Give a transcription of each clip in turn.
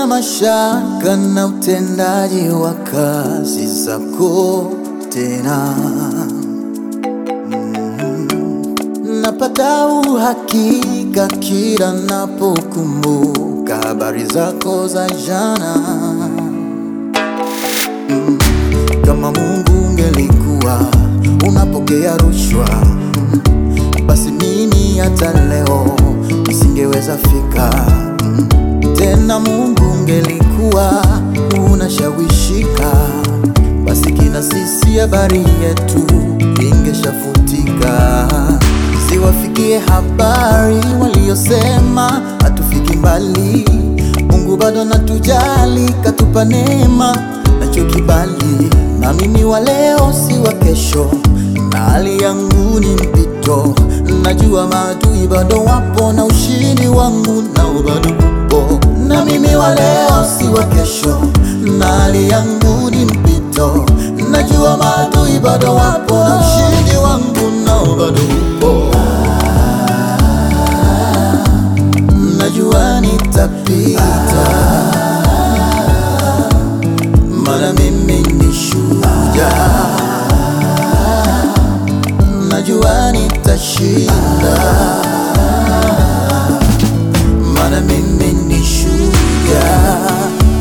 Sina mashaka na utendaji wa kazi zako tena, napata uhakika kila napokumbuka habari zako za jana. Mm, Kama Mungu ungelikuwa unapokea rushwa, mm, basi mimi hata leo nisingeweza fika. Mm, Tena Mungu ungelikuwa unashawishika, basi kina sisi habari yetu ingeshafutika. Ziwafikie habari waliosema hatufiki mbali. Mungu bado natujali, katupa neema nacho kibali. Na mimi wa leo si wa kesho, na hali yangu ni mpito. Najua maadui bado wapo, na ushindi wangu nao bado upo. Na mimi wa leo si wa kesho, na hali yangu ni mpito. Najua maadui bado wapo, na ushindi wangu nao bado upo. Najua nitapita, maana mimi ni shujaa. Najua nitashinda, maana mimi ni shujaa.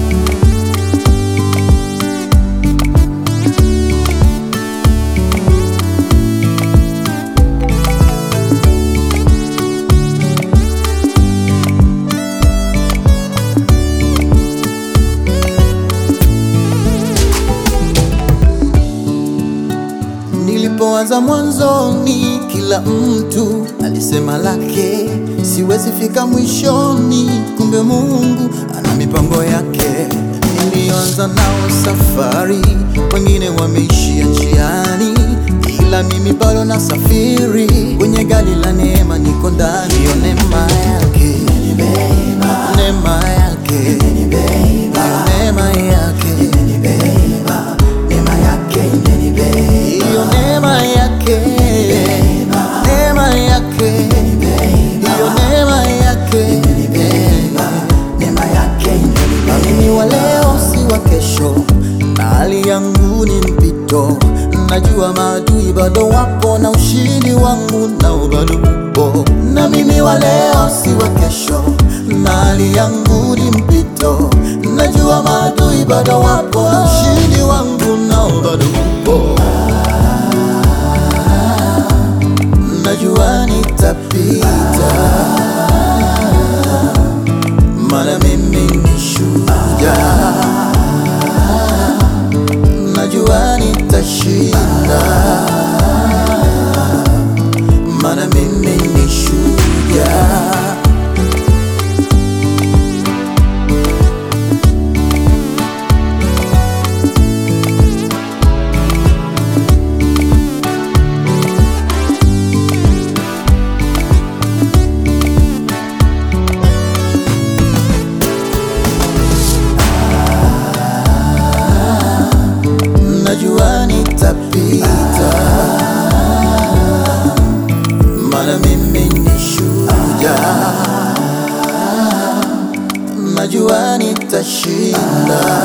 Nilipoanza mwanzoni, kila mtu alisema lake, siwezi fika mwishoni, kumbe Mungu ana mipango yake. Nilianza nao safari, wengine wameishia njiani, ila mimi bado nasafiri kwenye gari la neema, niko ndani. Hiyo neema yake, neema yake, hiyo neema yake, neema yake hiyo neema yake, neema yake, hiyo neema yake, neema yake. Na mimi wa leo si wa kesho, na hali yangu ni mpito. Najua maadui bado wapo, na ushindi wangu nao bado upo. Na mimi wa leo si wa kesho, na hali yangu ni mpito. Najua maadui bado wapo, na ushindi wangu nao bado upo. Najua nitapita, maana mimi ni shujaa. Najua nitashinda, maana mimi ni shujaa. Najua nitapita, maana mimi ni shujaa. Najua nitashinda,